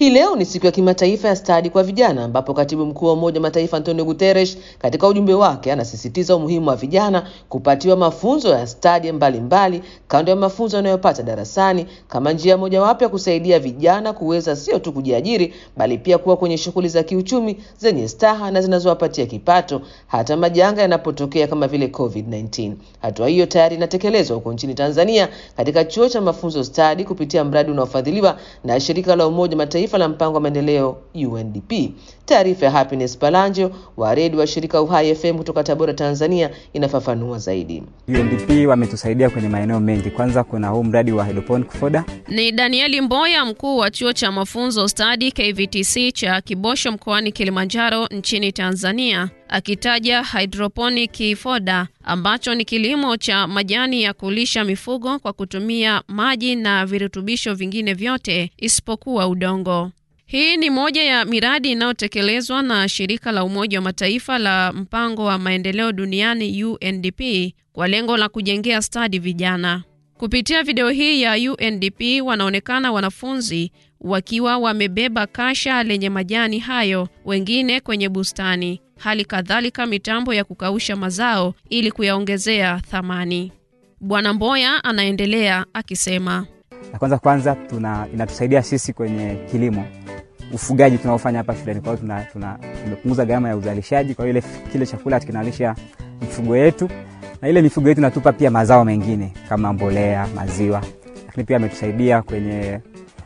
Hii leo ni siku ya kimataifa ya stadi kwa vijana, ambapo katibu mkuu wa Umoja wa Mataifa Antonio Guterres katika ujumbe wake anasisitiza umuhimu wa vijana kupatiwa mafunzo ya stadi mbalimbali kando ya mafunzo yanayopata darasani kama njia mojawapo ya kusaidia vijana kuweza sio tu kujiajiri, bali pia kuwa kwenye shughuli za kiuchumi zenye staha na zinazowapatia kipato hata majanga yanapotokea kama vile COVID-19. Hatua hiyo tayari inatekelezwa huko nchini Tanzania katika chuo cha mafunzo stadi kupitia mradi unaofadhiliwa na shirika la Umoja Mataifa la mpango wa maendeleo UNDP. Taarifa ya Happiness Palanjo wa redio wa shirika Uhai FM kutoka Tabora, Tanzania inafafanua zaidi. UNDP wametusaidia kwenye maeneo mengi. Kwanza kuna huu mradi wa hydroponic foda. Ni Danieli Mboya, mkuu wa chuo cha mafunzo stadi KVTC cha Kibosho mkoani Kilimanjaro nchini Tanzania, akitaja hydroponic foda ambacho ni kilimo cha majani ya kulisha mifugo kwa kutumia maji na virutubisho vingine vyote isipokuwa udongo. Hii ni moja ya miradi inayotekelezwa na shirika la Umoja wa Mataifa la mpango wa maendeleo duniani UNDP kwa lengo la kujengea stadi vijana. Kupitia video hii ya UNDP wanaonekana wanafunzi wakiwa wamebeba kasha lenye majani hayo, wengine kwenye bustani, hali kadhalika mitambo ya kukausha mazao ili kuyaongezea thamani. Bwana Mboya anaendelea akisema, La kwanza kwanza tuna inatusaidia sisi kwenye kilimo ufugaji tunaofanya hapa shuleni. Kwa hiyo tuna, tuna, tumepunguza gharama ya uzalishaji, kwa hiyo ile kile chakula kinalisha mifugo yetu, na ile mifugo yetu inatupa pia mazao mengine kama mbolea, maziwa, lakini pia ametusaidia kwenye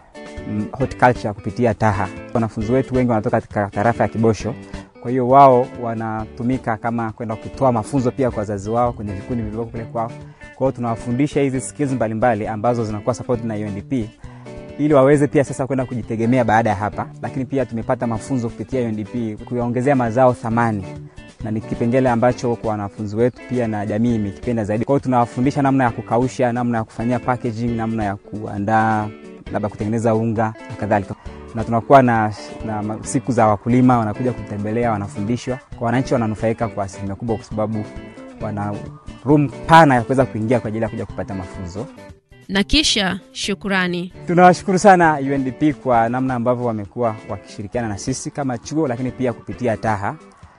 mm, horticulture kupitia TAHA. Wanafunzi wetu wengi wanatoka katika tarafa ya Kibosho, kwa hiyo wao wanatumika kama kwenda kutoa mafunzo pia kwa wazazi wao kwenye vikundi vilivyoko kule kwao. Kwa hiyo tunawafundisha hizi skills mbalimbali ambazo zinakuwa support na UNDP ili waweze pia sasa kwenda kujitegemea baada ya hapa, lakini pia tumepata mafunzo kupitia UNDP kuyaongezea mazao thamani, na ni kipengele ambacho kwa wanafunzi wetu pia na jamii imekipenda zaidi. Kwa hiyo tunawafundisha namna ya kukausha, namna ya kufanyia packaging, namna ya kuandaa labda kutengeneza unga na kadhalika, na tunakuwa na, na siku za wakulima wanakuja kutembelea, wanafundishwa. Kwa wananchi wananufaika kwa asilimia kubwa, kwa sababu wana room pana ya kuweza kuingia kwa ajili ya kuja kupata mafunzo na kisha shukurani. Tunawashukuru sana UNDP kwa namna ambavyo wamekuwa wakishirikiana na sisi kama chuo, lakini pia kupitia TAHA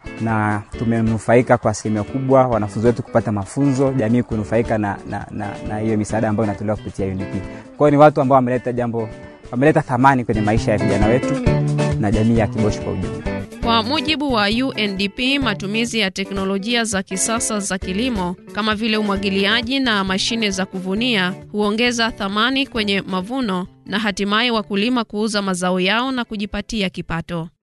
na tumenufaika kwa asilimia kubwa, wanafunzi wetu kupata mafunzo, jamii kunufaika na na, na, na hiyo misaada ambayo inatolewa kupitia UNDP. Kwa hiyo ni watu ambao wameleta jambo, wameleta thamani kwenye maisha ya vijana wetu na jamii ya Kibosho kwa ujumla. Kwa mujibu wa UNDP, matumizi ya teknolojia za kisasa za kilimo kama vile umwagiliaji na mashine za kuvunia huongeza thamani kwenye mavuno na hatimaye wakulima kuuza mazao yao na kujipatia kipato.